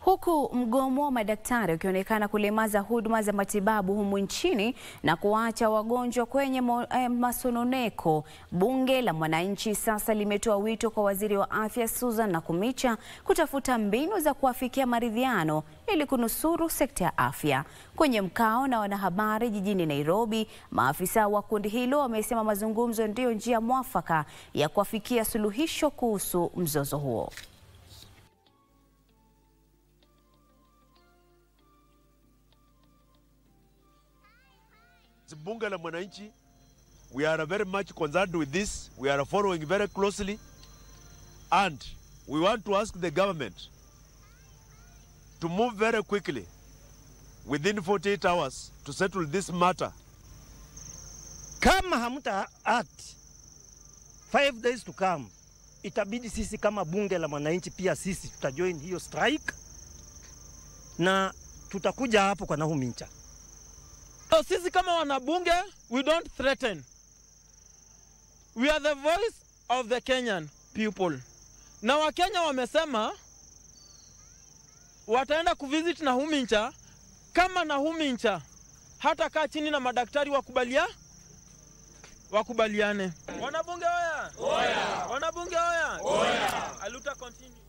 Huku mgomo wa madaktari ukionekana kulemaza huduma za matibabu humu nchini na kuwaacha wagonjwa kwenye eh, masononeko, bunge la mwananchi sasa limetoa wito kwa waziri wa afya Susan Nakhumicha kutafuta mbinu za kuafikia maridhiano ili kunusuru sekta ya afya. Kwenye mkao na wanahabari jijini Nairobi, maafisa wa kundi hilo wamesema mazungumzo ndiyo njia mwafaka ya kuafikia suluhisho kuhusu mzozo huo. Bunge la Mwananchi, we are very much concerned with this. We are following very closely and we want to ask the government to move very quickly within 48 hours to settle this matter. Kama hamta act five days to come, itabidi sisi kama bunge la mwananchi pia sisi tutajoin hiyo strike na tutakuja hapo kwa Nakhumicha. So sisi kama wanabunge we don't threaten. We are the voice of the Kenyan people. Na Wakenya wamesema wataenda kuvisit Nakhumicha kama Nakhumicha hata kaa chini na madaktari wakubalia wakubaliane. Wanabunge oya! Oya! Wanabunge oya! Oya! Aluta continue.